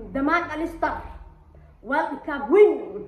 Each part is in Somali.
damaag alistar world cup win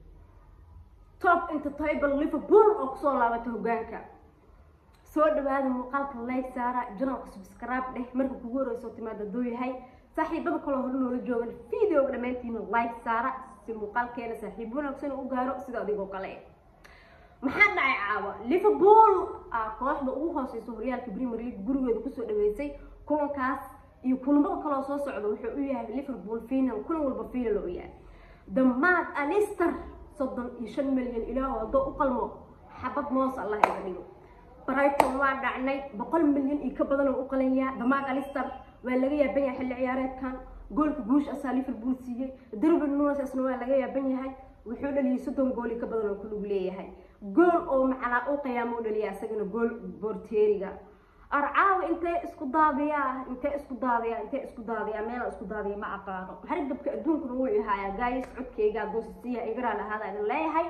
top entertable liverpool oo kusoo laabatay hogaanka soo dhawaada muuqaalka like saara janalka subscribe dheh marka kugu horeyso timaada duu yahay saaxiibada kaloo hore noola joogan videoga dhammaantiina like saara si muuqaalkeena saaxiib wanaagsan u gaaro sida adigoo kale maxaa dhacay caawa liverpool aa kooxda ugu hooseysa horyaalka premier league gurigeeda kusoo dhaweysay kulankaas iyo kulamada kaloo soo socda wuxuu u yahay liverpool final kulan walba final u yahay damaad alister soddon iyo shan milyan ilaah haddoo u qalmo xabad moos allah iga dhigo brighton waa dhacnay boqol milyan iyo ka badan oo u qalanyaa damaag alister waa laga yaaban yahay xilli ciyaareedkan goolka guush asaa liverpool siiyey darwin nunes isna waa laga yaaban yahay wuxuu dhaliyay soddon gool iyo ka badan oo ku lug leeyahay gool oo macnaa u qiyaamo u dhaliya isagana gool borteeriga arcaawa intee isku daadiyaa intee isku daadiyaa intee isku daadiyaa meela isku daadiya ma aqaano hargabka adduunkuna wuu ihaayaa gaayis codkayga doosisiya igaraal ahaada idin leeyahay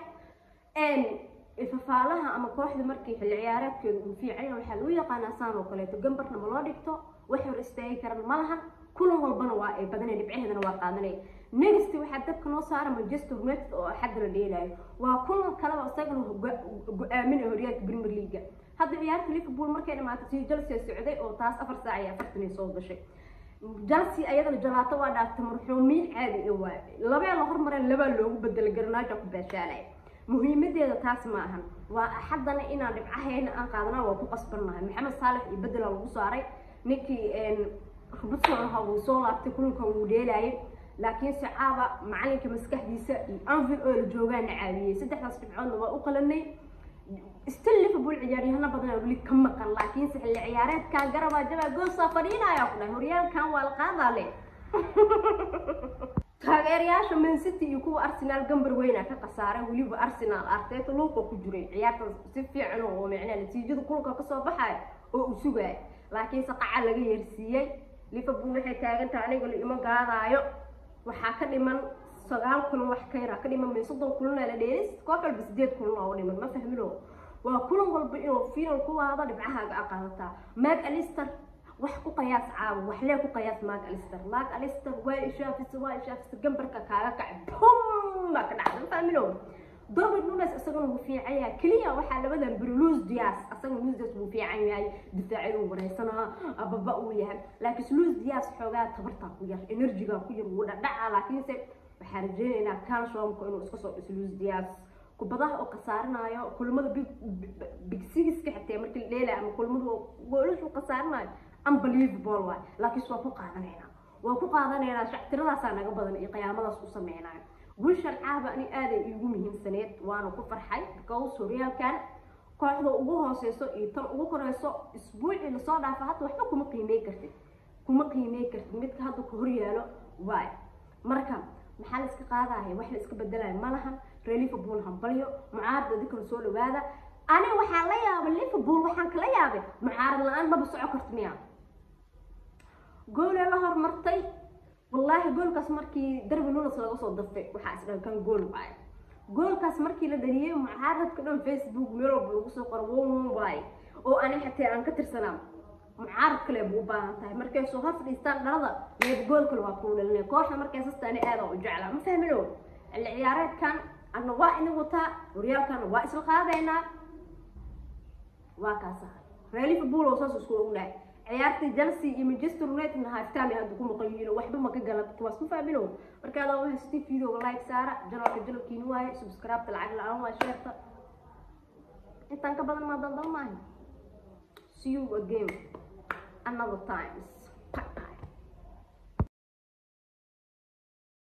ifafaalaha ama kooxda markii xilli ciyaareedkeedu uu fiicanya waxaa lagu yaqaanaa saan oo kaleeto gambarna ma loo dhigto wax hor istaagi karan ma lahan kulan walbana waa ay badanay dhibcaheedana waa qaadanay next waxaa dabka noo saara manchester united oo xadda la dheelaayo waa kulan kaleba isagana go-aaminaya horyaalka premier leaga hadda ciyaarta liverpool markay dhamaatay tii chelsea socday oo taas afar saac iyo afartan ay soo gashay chelsea ayadana jalaato waa dhaaftay marxuumiin caadi i waay labee la hormareen labaa loogu bedelay garnaaja ku beeshaalay muhiimadeeda taas ma ahan waa axadana inaan dhibcaheena aan qaadana waa ku qasbannahay maxamed saalex iyo bedela lagu saaray ninkii rubadson ahaa wuu soo laabtay kulankan wuu dheelaayay laakiinse caaba macalinka maskaxdiisa iyo anvil oo la joogaana caawiyey saddexdaas dhibcoodna waa u qalanay still liverpool ciyaaryahano badan weli ka maqan laakiinse xilli ciyaareedkaa garabaa jabaa goosaa fadhiinaya ku dhahay horyaalkan waa la qaadaa le taageerayaasha man city iyo kuwa arsenal gambar weyna ka khasaaray weliba arsenal arteta luuqa ku jiray ciyaarta si fiican oo micnaa natiijada kulanka kasoo baxaya oo uu sugaya laakiinse qaca laga yeersiiyey liverpool waxay taagan tahay aniga la ima gaadaayo waxaa ka dhiman sagaal kulan wax ka yaraa ka dhiman may soddon kulan la dheelis koox walba sideed kulan oo dhiman ma fahmino waa kulan walba inuu final ku waado dhibcahaaga a qaadataa mag alister wax ku qayaas caawo waxlee ku qayaas mag alister mag alister waa ishaafisa waa ishaafisa gambarka kaaga kacay bum baa ka dhacda ma fahmino Darwin Nunes isaguna wuu fiican yahay kaliya waxaa labadan beri Luis Diaz asaguna Luis Diaz wuu fiican yahay difaaci uu wareysanaha ababa uu yahay laakiin Luis Diaz xoogaa tabarta ku yar energy-ga ku yar wuu dhacaa laakiinse waxaan rajeynaynaa calciumka inuu iska soo dhiso Luis Diaz kubadaha oo khasaarinayo kulmada big big six-ka xitaa markii la dheelay ama kulmada goolashu khasaarinayo unbelievable waay laakiin waa ku qaadanaynaa waa ku qaadanaynaa shactiradaasaa naga badan iyo qiyaamadaas u sameynayo guushan caaba ani aaday iigu muhiimsaneed waana ku farxay because horyaalkan kooxda ugu hooseyso iyo tan ugu koreyso isbuucii lasoo dhaafa hadda waxba kuma qiimey kartid kuma qiimey kartid midka hadda ka horyaalo waay marka maxaa la iska qaadaya wax la iska bedelaya ma lahan ree liverpool hambalyo mucaarad adinkala soo dhawaada ani waxaan la yaabay liverpool waxaan kala yaabay mucaarad la-aan maba soco karta miya goolee la hormartay wallaahi goolkaas markii darbi nunes laga soo daftay waxaa isdhahan kan gool waaye goolkaas markii la dhaliyey mucaaradka dhan facebook meel walba lagu soo qoro won waaye oo ani xataa aan ka tirsanaa mucaarad kale buu u baahan tahay markay soo hor fadhiistaan dhalada leeb gool kale waa kuu dhalinay kooxda markay sasta ani aada u jeclaa ma fahmino xilli ciyaareedkan adna waa ina wataa horyaalkana waa isla qaadaynaa waa kaasa reer liverpool oo saas isku ognahay ciyaartii chelsea iyo manchester united na halftime hadda ku maqan yihiin waxba ma ka galan kuwaas ma fahmino marka adaa waxaa siti videoga like saara janalka janalkiini waaye subscribe lacag la-aan waa sheerta intaan ka badan maa daldal maahay see you again another times